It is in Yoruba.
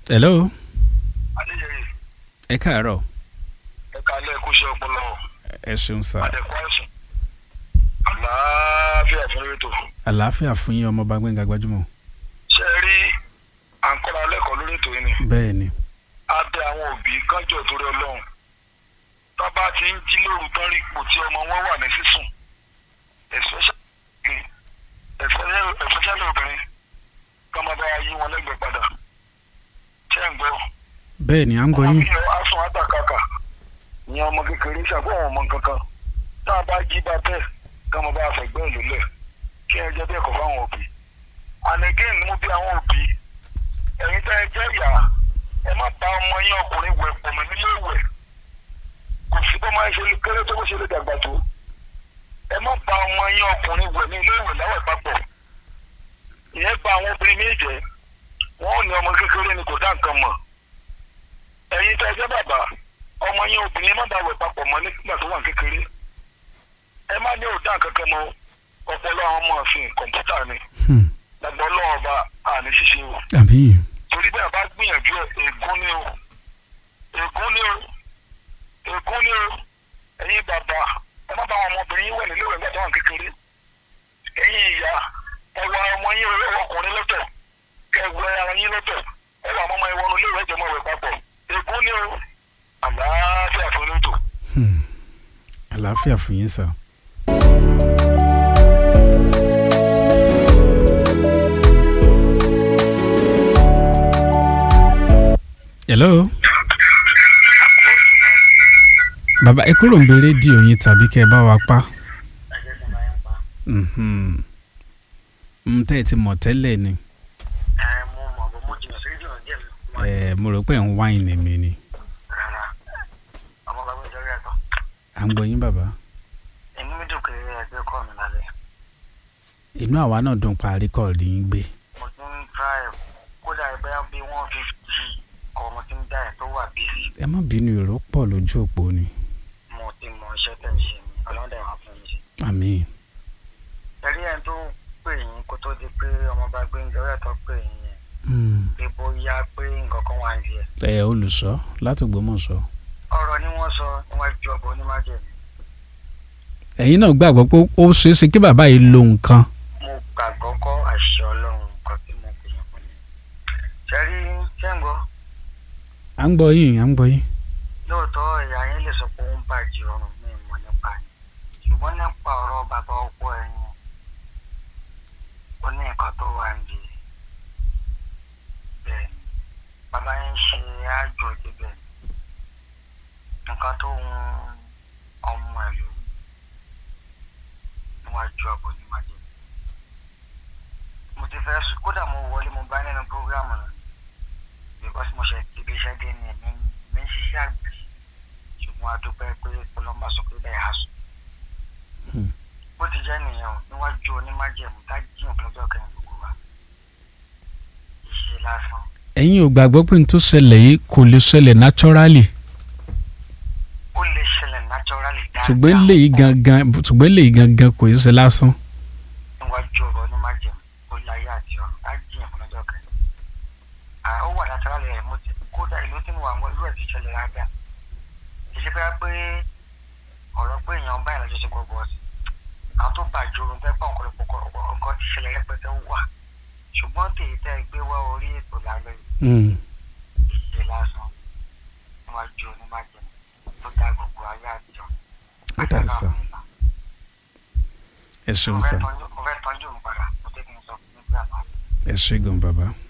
hello adéyẹyẹ ẹ káàárọ̀ ẹka lẹẹkúṣẹ ọpọlọ ẹ ṣeun sá àdẹkọ àìsàn àlàáfíà fún rétò àlàáfíà fún yín ọmọọba Gbẹ́ngà Gbajúmọ̀ ṣe rí à ń kọ́ra lẹ́kọ̀ọ́ lórí ètò yìí ni bẹ́ẹ̀ ni a bẹ àwọn òbí kánjọ torí ọlọ́run tó bá ti ń jí lóru tán rí ipò tí ọmọ wọn wà ní sísùn especially especially obìnrin kọ́ máa bá yí wọn lẹ́gbẹ̀ẹ́ padà ṣé ń gbọ́ bẹ́ẹ̀ ni à ń gbọ́ yín àwọn aṣọ àtàkàkà ní ọmọ kékeré ṣàgbọ́n ọmọ kankan tá a bá jí bá bẹ́ẹ̀ ká mo bá a fẹ̀gbẹ́ ìlú lẹ̀ kí ẹ jẹ́ bẹ́ẹ̀ kọ́ fáwọn òbí and again mo bí àwọn òbí ẹ̀yin tẹ́ ẹ jẹ́ ìyá ẹ má bá ọmọ yín ọkùnrin wẹ̀ pọ̀ mọ́ nílé ìwẹ̀ kò sí bọ́ máa ń ṣe kéré tó bó ṣe lè dàgbà tó ẹ má bá ọmọ yín ọkùnrin wẹ̀ ní ilé ìwẹ̀ láwẹ̀ papọ̀ ìyẹn bá àwọn obìnrin méjì jẹ́ wọ́n ò ní ọmọ kékeré ni kò dá nǹkan mọ̀ ẹ̀yin tẹ́ ẹ jẹ́ bàbá ọmọ yín obìnrin má bá wẹ̀ papọ̀ mọ́ nígbà tó wà kékeré ẹ má ní òdà kankan mọ́ ọpọlọ àwọn ọmọ ọ̀sìn kọ̀ǹpútà ni Hmm. lágbọ́ lọ́wọ́ bá àní ṣíṣe o àbí torí bẹ́ẹ̀ bá gbìyànjú ẹ̀ ègún ni o ègún ni o ègún ni o ẹ̀yin bàbá ẹ má bá àwọn ọmọbìnrin yín wẹ̀ nílé ìwé nígbà tó wà kékeré ẹ̀yin ìyá ẹ wà ọmọ yín ẹ wọ ọkùnrin lọ́tọ̀ kẹ ẹ wọ ara yín lọ́tọ̀ ẹ wà ọmọ yín wọnú ilé ìwé ìjọba ìwé papọ̀ ègún ni o àlàáfíà fún lóòótọ́. Hmm. àlàáfíà fún yín sá. hello bàbá ẹ kúrò ń bẹ rédíò yín tàbí kẹ́ ẹ bá wa pa Mhm. Mm, tẹ́ ẹ ti mọ̀ tẹ́lẹ̀ ni mo mọ̀ bó mo jìnnà sí rédíò díẹ̀ mi ẹ mo rò pé ń wáìnì mi ni rárá ọmọ bàbá mi jọrí ẹ̀tọ́ à ń gbọ́ yín bàbá inú mi dùn pé ẹgbẹ́ kọ́ mi lálẹ́ inú àwa náà dùn parí kọ́ọ̀lì yín gbé mo ti ń tra ẹ̀ kódà ẹgbẹ́ bí wọ́n fi jí ọmọ mo ti ń dá ẹ̀ tó wà bíi ẹ má bínú èrò pọ̀ lójú òpó ni mo ti mọ iṣẹ́ tẹ̀ ń ṣe mi ọlọ́dẹ wà fún mi ṣe. àmín ẹ̀rí ẹ̀ tó pè yín kó tó di pé ọmọọba Gbẹ́ngà ọ̀rẹ́ tó pè yín yẹn Hmm. pé bóyá pé nǹkan kan wà ní ẹ̀. ẹ olùṣọ́ látògbómọ̀ṣọ́ ọ̀rọ̀ ni wọ́n sọ níwájú ọba onímájẹ̀mí ẹ̀yin náà gbàgbọ́ pé ó ṣeé ṣe kí bàbá yìí lo nǹkan mo gbàgbọ́ kọ́ àṣẹ ọlọ́run nǹkan tí mo pè yín fún mi. ṣẹ́rí ṣẹ́ǹgbọ́ à ń gbọ́ yín à ń gbọ́ yín lóòótọ́ ìyá yín lè sọ pé ó ń bàjẹ́ ọrùn mi mọ̀ nípa yín ṣùgbọ́n nípa ọ̀rọ̀ bàbá ọkọ ẹ̀yìn ó ní nǹkan tó wà níbi bẹ́ẹ̀ ni bàbá yín ṣe àjò débẹ̀ nǹkan tó ń ọmọ ẹ̀ ló níwájú ọ̀bọ ní májèlé mo ti fẹ́ sùn kódà mo wọlé mo bá nínú prógrámù náà because mo ṣe ti ibi iṣẹ́ dé ní ẹ̀mí mi ń ṣiṣẹ́ àgbẹ̀ ṣùgbọ́n a dúpẹ́ pé kọlọ́mbà sọ pé bẹ́ẹ̀ á sùn. Hmm. bó ti jẹ́ nìyẹn o níwájú onímájẹ̀mú tá jiyàn lọ́jọ́ kẹrin gbogbo wa ìṣe lásán ẹ̀yin ò gbàgbọ́ pé n tó ṣẹlẹ̀ yìí kò lè ṣẹlẹ̀ naturally ó lè ṣẹlẹ̀ naturally dáadáa ṣùgbọ́n eléyìí gangan ṣùgbọ́n eléyìí gangan kò yẹ ṣe lásán níwájú ọ̀rọ̀ onímájẹ̀mú ó láyé àti ọ̀run tá jiyàn lọ́jọ́ kẹrin. à ó wà naturally rẹ̀ mo ti kódà ìlú tí mo wà mọ́ irú ẹ̀ ti ṣẹlẹ̀ dáadáa kì í ṣe pé pé ọ̀rọ̀ pé èèyàn báyìí lọ́jọ́ ṣe gbogbo ọ̀sìn àwọn tó bàjẹ́ orun fẹ́ pọ̀ ọ̀pọ̀lọpọ̀ nǹkan ti ṣẹlẹ̀ rẹpẹtẹ wà ṣùgbọ́n tèyí tẹ́ ẹ gbé wá orí ètò lálẹ́ yìí Hmm. ìṣe lásán níwájú onímájẹ̀mú tó dá gbogbo ayé àjọ. Ó dà sá. ẹ mo ṣeun fẹ́ sá tọ́jú mo fẹ́ tọ́jú mi padà mo tẹ́ kí n sọ fún mi pé àná ẹ ṣe gan bàbá